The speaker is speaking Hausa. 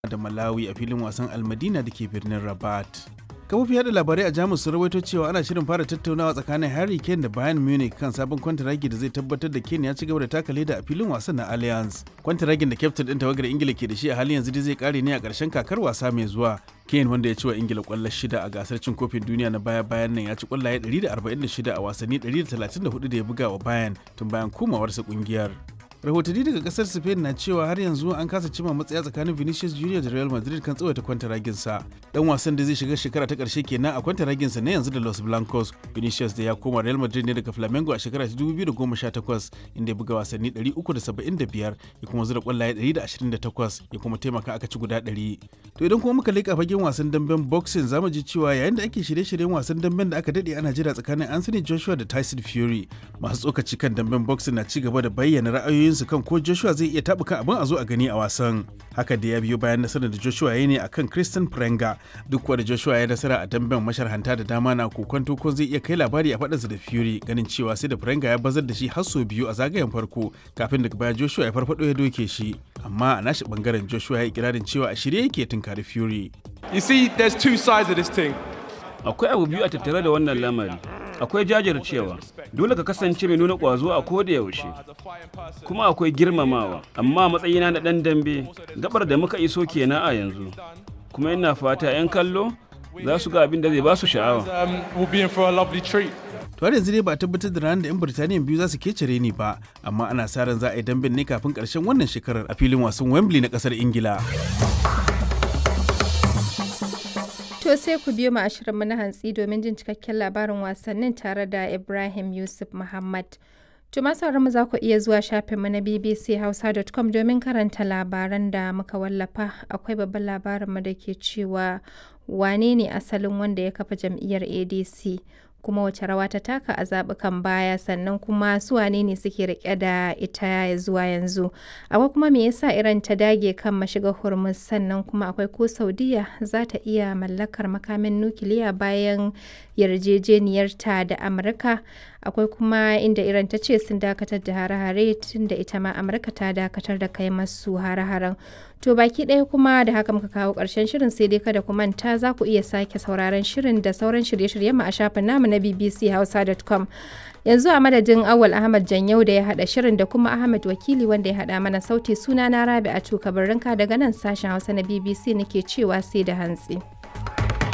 da Malawi a filin wasan Almadina da ke birnin Rabat. kafofin yada labarai a jamus sun rawaito cewa ana shirin fara tattaunawa tsakanin harry kane da bayern munich kan sabon kwantaragi da zai tabbatar da kane ya ci gaba da taka leda a filin wasan na allianz kwantaragin da kyaftin din tawagar ingila ke da shi a halin yanzu dai zai kare ne a karshen kakar wasa mai zuwa kane wanda ya ci wa ingila kwallo shida a gasar cin kofin duniya na baya bayan nan ya ci kwallaye 146 a wasanni 134 da ya buga wa bayern tun bayan komawarsa kungiyar rahotanni daga kasar spain na cewa har yanzu an kasa cima matsaya tsakanin vinicius junior da real madrid kan tsawaita kwantaraginsa dan wasan da zai shiga shekara ta karshe kenan a kwantaraginsa na yanzu da los blancos vinicius da ya koma real madrid ne daga flamengo a shekara ta 2018 inda ya buga wasanni 375 ya kuma zura kwallaye 128 ya kuma taimaka aka ci guda 100 to idan kuma muka leƙa fagen wasan damben boxing zamu ji cewa yayin da ake shirye-shiryen wasan damben da aka dade ana jira tsakanin anthony joshua da tyson fury masu tsokaci kan damben boxing na ci gaba da bayyana ra'ayoyin su kan ko Joshua zai iya taɓuka abin a zo a gani a wasan. Haka da ya biyo bayan nasarar da Joshua ya ne akan Christian Prenga duk da Joshua ya nasara a damben masharhanta da dama na kokonto ko zai iya kai labari a faɗinsa da Fury ganin cewa sai da Prenga ya bazar da shi har sau biyu a zagayen farko kafin daga baya Joshua ya farfado ya doke shi. Amma a nashi bangaren Joshua ya yi ikirarin cewa a shirye yake tunkari Fury. You see, there's two sides of this thing. Akwai abu biyu a tattare da wannan lamari. akwai jajircewa dole ka kasance mai nuna ƙwazo a koda yaushe kuma akwai girmamawa amma matsayina na ɗan dambe gabar da muka iso kenan a yanzu kuma ina fata 'yan kallo za su ga abin da zai ba su sha'awa to har yanzu dai ba a tabbatar da ranar da 'yan birtaniya biyu za su kecere ni ba amma ana sa ran za a yi damben ne kafin karshen wannan shekarar a filin wasan wembley na kasar ingila To sai ku biyo mu ashirinmu na hantsi domin jin cikakken labarin wasannin tare da Ibrahim Yusuf Muhammad. To masu mu za ku iya zuwa shafinmu na bbchausa.com domin karanta labaran da muka wallafa. Akwai babban labarinmu da ke cewa wane ne asalin wanda ya kafa jam'iyyar ADC kuma wace rawa ta taka a zaɓukan baya sannan kuma su wane ne suke rike da ita zuwa yanzu akwai kuma me yasa iran ta dage kan mashiga hormuz sannan kuma akwai ko saudiya za ta iya mallakar makamin nukiliya bayan yarjejeniyarta da amurka akwai kuma inda iran ta ce sun dakatar da hare-hare tun da ita ma amurka ta dakatar da kai masu hare-haren to baki ɗaya kuma da haka muka kawo ƙarshen shirin sai dai kada ku manta za ku iya sake sauraron shirin da sauran shirye-shiryen mu a shafin namu na bbchausa.com yanzu a madadin awal ahmad janyau da ya haɗa shirin da kuma ahmad wakili wanda ya haɗa mana sauti suna na rabi a tuka daga nan sashen hausa na bbc nake cewa sai da hantsi.